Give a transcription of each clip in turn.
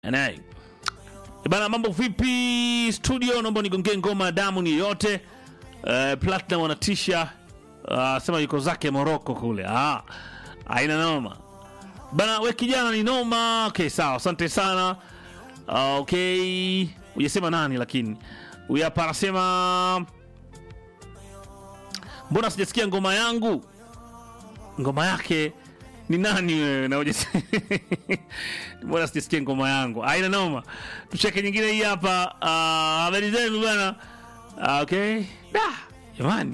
Anai. Bana, mambo vipi studio? Naomba nigongee ngoma ya damu ni yote. Uh, Platinum wanatisha uh, sema yuko zake Morocco kule. Ah, haina noma bana, we kijana ni noma. Okay, sawa, asante sana. Uh, okay, hujasema nani, lakini huyu hapa anasema mbona sijasikia ngoma yangu? Ngoma yake ni nani wewe? na hujasema mbona sijasikia ngoma yangu? Haina noma, tucheke nyingine hii hapa. Ah, habari zenu bana. Ah, okay, da jamani.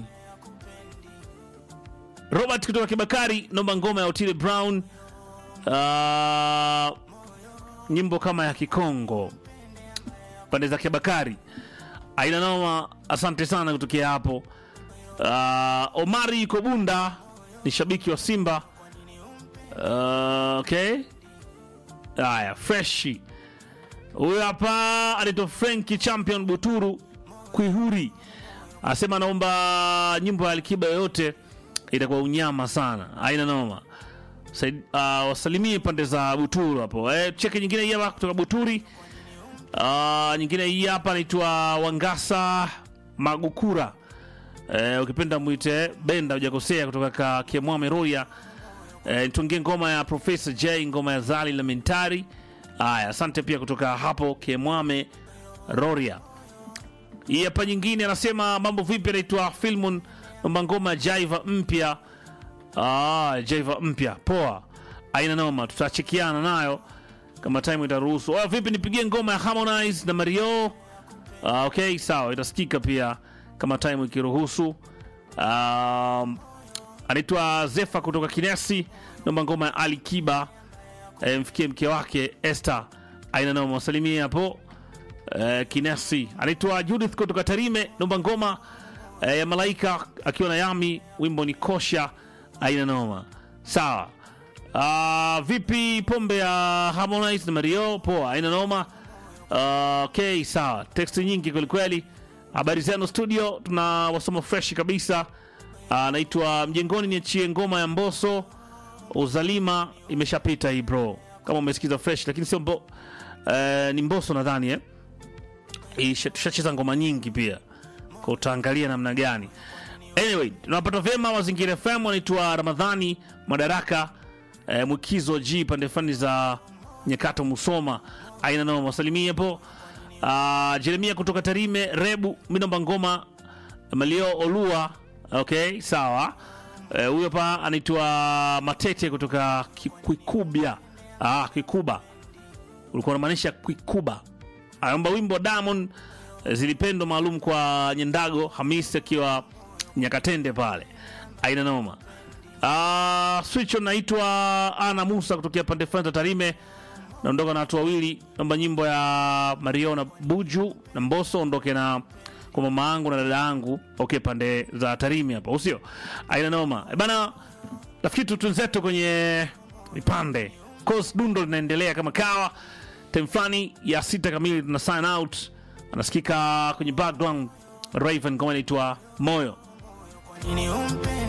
Robert kutoka Kibakari, naomba ngoma ya Otile Brown. Ah, nyimbo kama ya Kikongo pande za Kibakari. Aina noma, asante sana kutokea hapo. Uh, Omari yuko Bunda, ni shabiki wa Simba. Uh, okay, haya freshi. Huyu hapa anaitwa Franki Champion Buturu Kwihuri, asema anaomba nyimbo ya Alikiba yoyote, itakuwa unyama sana. Aina noma. Said, uh, wasalimie pande za Buturu hapo. Eh, cheki nyingine hii hapa kutoka Buturi. Uh, nyingine hii hapa anaitwa Wangasa Magukura. Eh, ukipenda mwite Benda, hujakosea, kutoka ka Kiemwame Roya. Eh, nitungie ngoma ya Professor J, ngoma ya Zali la Mentari. Haya, asante pia kutoka hapo Kiemwame Roria. Hii hapa nyingine anasema mambo vipi, anaitwa Filmon, naomba ngoma ya Jaiva mpya. Ah, Jaiva mpya, poa, aina noma, tutachekiana nayo kama time itaruhusu. Oh, vipi nipigie ngoma ya Harmonize na Mario? Ah, okay, sawa, itasikika pia kama time ikiruhusu. Um, anaitwa Zefa kutoka Kinesi, naomba ngoma ya Ali Kiba e, mfikie mke wake Esther, aina noma, wasalimie hapo e, Kinesi. Anaitwa Judith kutoka Tarime, naomba ngoma e, ya Malaika akiwa na Yami, wimbo ni Kosha, aina noma, sawa. Uh, vipi pombe ya Harmonize na Mario? Poa, aina noma. Uh, okay, sawa. Teksti nyingi kwelikweli. Habari zenu studio, tuna wasoma fresh kabisa. Anaitwa uh, Mjengoni, niachie ngoma ya Mboso Uzalima. Imeshapita hii bro, kama umesikiza fresh, lakini sio mbo, uh, ni Mboso nadhani eh? Isha- Tushacheza ngoma nyingi pia, kwa utaangalia namna gani. Anyway, tunapata vyema Mazingira FM. Wanaitwa Ramadhani Madaraka eh, Mwikizo G pande fani za Nyakato Musoma, aina nao wasalimie hapo. Uh, Jeremia kutoka Tarime Rebu, minomba ngoma Malio Olua. Okay, sawa. Eh, Huyo pa anaitwa Matete kutoka Ki- Kwikubya. Ah, Kwikuba ulikuwa unamaanisha Kwikuba. Anaomba wimbo Diamond eh, zilipendwa maalum kwa Nyendago Hamis akiwa Nyakatende pale, aina noma. Uh, switch on naitwa Ana Musa kutokea pande fulani za Tarime. Naondoka na watu wawili, naomba nyimbo ya Mario na Buju na Mboso, ondoke na kwa mama yangu na dada yangu, okay, pande za Tarime hapa, usio aina noma e bana. Nafikiri tu tunzetu kwenye vipande course, dundo linaendelea kama kawa. Time fulani ya sita kamili tuna sign out, anasikika kwenye background Raven kama inaitwa Moyo. Nini umpe